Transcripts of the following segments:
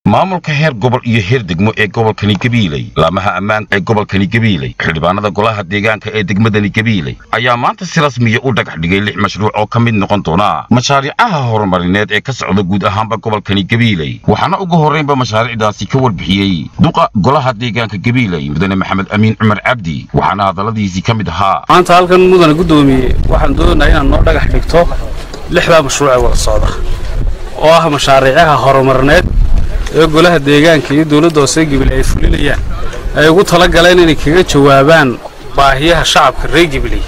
maamulka heer gobol iyo heer degmo ee gobolkani gabiiley laamaha ammaanka ee gobolkani gabiiley xildhibaanada golaha deegaanka ee degmadani gabiiley ayaa maanta si rasmiya u dhagax dhigay lix mashruuc oo ka mid noqon doona mashaariicaha horumarineed ee ka socda guud ahaanba gobolkani gabiiley waxaana ugu horraynba mashaariicdaasi ka warbixiyey duqa golaha deegaanka gabiiley mudane maxamed amiin cumar cabdi waxaana hadalladiisii ka mid ahaa maanta halkan mudane guddoomiye waxaan doonayaa inaad noo dhagax dhigto lixdaa mashruuc ee wada socda oo ah mashaariicaha horumarineed ee golaha deegaanka iyo dowladda hoose gibiley ay fulinayaan ay ugu tala galeen inay kaga jawaabaan baahiyaha shacabka reer gibiley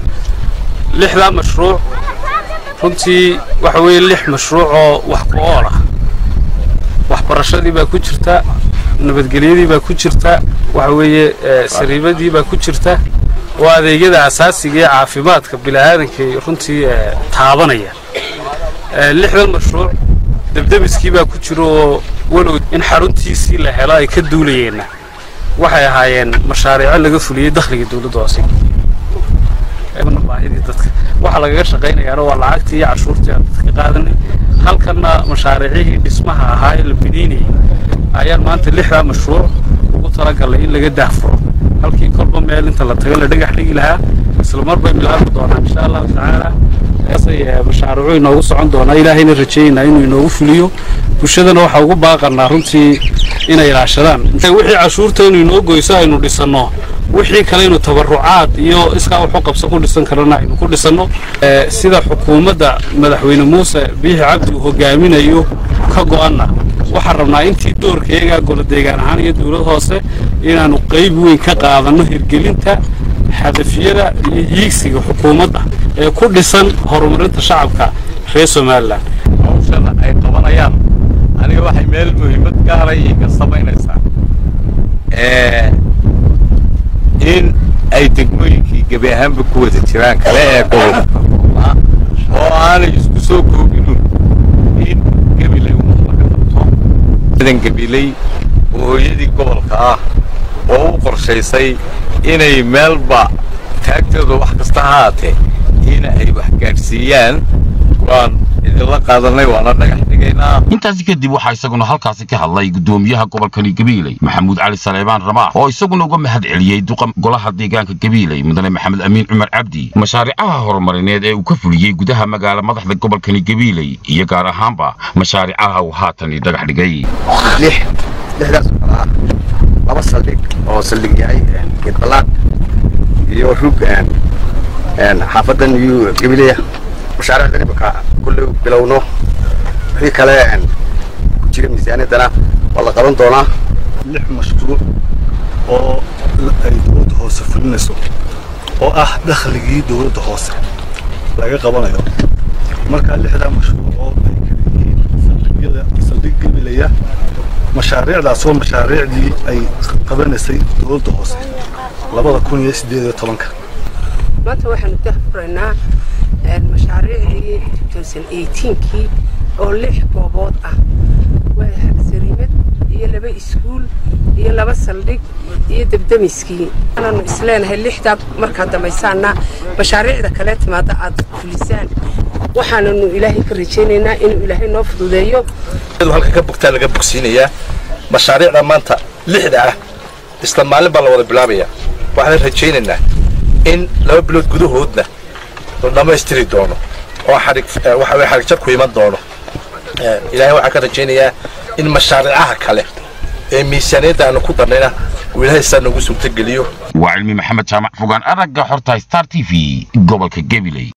lixdaa mashruuc runtii waxa weeye lix mashruuc oo wax ku ool ah waxbarashadii baa ku jirta nabadgelyadii baa ku jirta waxa weeye sariibadii baa ku jirta oo adeegyada asaasiga ee caafimaadka bini'aadankay runtii taabanaya lixdan mashruuc debdemiskii baa ku jira oo walow in xaruntiisii la helo ay ka duulayeenna waxay ahaayeen mashaariico laga fuliyey dakhliga dowladda hoose baahidii dadka waxa lagaga shaqaynayaana waa lacagtii iyo cashuurtii aan dadka qaadanay halkanna mashaariicihii dhismaha ahaa ee la biniinayay ayaan maanta lixdaa mashruuc ugu talagalay in laga daahfuro halkii kolba meel inta la tago la dhagax dhigi lahaa isla mar bay bilaabi doonaan insha allahu tacaala ay mashaariicu inoogu socon doonaa ilaahayna rajaynaa inuu inoogu fuliyo bulshadana waxaa ugu baaqanaa runtii inay ilaashadaan wixii cashuurtaynu inoo goyso aynu dhisanno wixii kale aynu tabarucaad iyo iskaa waxu qabsan ku dhisan karana aynu ku dhisanno sida xukuumadda madaxweyne muuse biixi cabdi uu hogaaminayo ka go'anna waxaan rabnaa intii doorkayaga golo deegaan ahaan iyo dowlad hoose inaannu qayb weyn ka qaadanno hirgelinta hadafyada iyo hiigsiga xukuumadda ee ku dhisan horumarinta shacabka reer somalilan hawshana ay qabanayaan aniga waxay meel muhiimad gaaray iga samaynaysaa in ay degmooyinkii gebi ahaanba ku wada jiraan kale ee gobolka oo aanay isku soo koobinun in gabiley umad laga qabto sidan gabiley oo hooyadii gobolka ah oo u qorshaysay inay meelba taagtooda wax kasta haatee ina ay wax gaadhsiiyaan waan idinla qaadanay waana dhagax dhigaynaa intaasi kadib waxaa isaguna halkaasi ka hadlay guddoomiyaha gobolkani gabiiley maxamuud cali saleebaan ramaax oo isaguna uga mahad celiyey duqa golaha deegaanka gabiiley mudane maxamed amiin cumar cabdi mashaariicaha horumarineed ee uu ka fuliyey gudaha magaala madaxda gobolkani gabiiley iyo gaar ahaanba mashaariicaha uu haatani dhagax dhigay lixdaas oo kala ah laba saldhig oo saldhig yahay geedballaad iyo rug xaafadan iyo gabileya mashaariicdan imika kulley bilowno wixii kale ku jira miisaaniyaddana waa la qaban doonaa lix mashruuc oo ay dowladda hoose fulinayso oo ah dakhligii dowladda hoose laga qabanayo markaa lixdaa mashruuc oo ay kala yihiin saldhigyada saldhig gabilaya mashaariicdaas oo mashaariicdii ay qabanaysay dowladda hoose labada kun iyo siddeed iyo tobanka maanta waxaanu dahfuraynaa mashaariicdii kii oo lix goobood ah waa sariimad iyo laba iskuul iyo laba saldhig iyo debdemiskii anaanu isleenahay lixdaa markaad dambaysaanna mashaariicda kale timaada aad fulisaan waxaananu ilaahay ka rajaynaynaa inuu ilaahay noo fududeeyo halka ka bogtaa laga bogsiinayaa mashaariicda maanta lixda ah isla maalin baa la wada bilaabaya waxaan rajaynaynaa in laba bilood gudahoodna la dhammaystiri doono oo xarig waxa weye xarig jar ku iman doono ilaahay waxaan ka rajaynayaa in mashaariicaha kale ee miisaaniyadda aanu ku darnayna uu ilaahay saa noogu suurtogeliyo waa cilmi maxamed jaamac fogaan aragga xorta star t v gobolka gabiley